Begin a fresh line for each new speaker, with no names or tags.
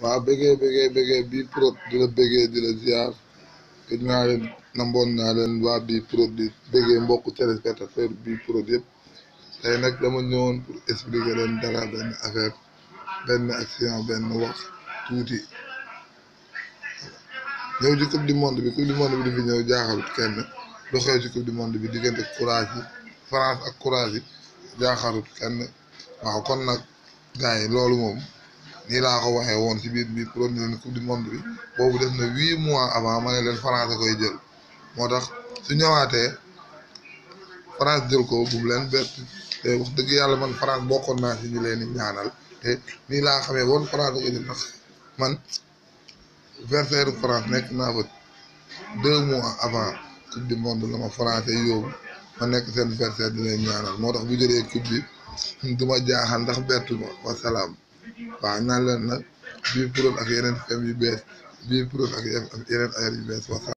waaw bëggee bëggee bëggee bii pro di la bëggee di la ziar gëj naa leen namboon naa leen waa bii pro di bëggee mbokku téléspectateur bii pro yëpp tey nag dama ñëwoon pour expliquer leen dara benn affaire benn action benn wax tuuti ñëw ci coupe du monde bi coupe du monde bi di fi ñëw jaaxalut kenn lu xew ci coupe du monde bi diggante courage yi France ak courage yi jaaxalut kenn waaw kon nag gars yi loolu moom nii laa ko waxee woon ci biir bi premier coupe du monde bi boobu def na huit mois avant ma ne leen France a koy jël moo tax su ñëwaatee France jël ko bu mu leen bett te wax dëgg yàlla man France bokkoon naa ci ñu leen di ñaanal te nii laa xamee woon France a koy jël ndax man versaire France nekk naa fa deux mois avant coupe du monde la ma français yóbbu ma nekk seen versaire di leen ñaanal moo tax bu jëlee coupe bi du ma jaaxal ndax bettu ma wasalaam waaw naan leen nag bii pro ak yeneen fem yu bees bii pro ak yeneen affaire yu bees wasalaam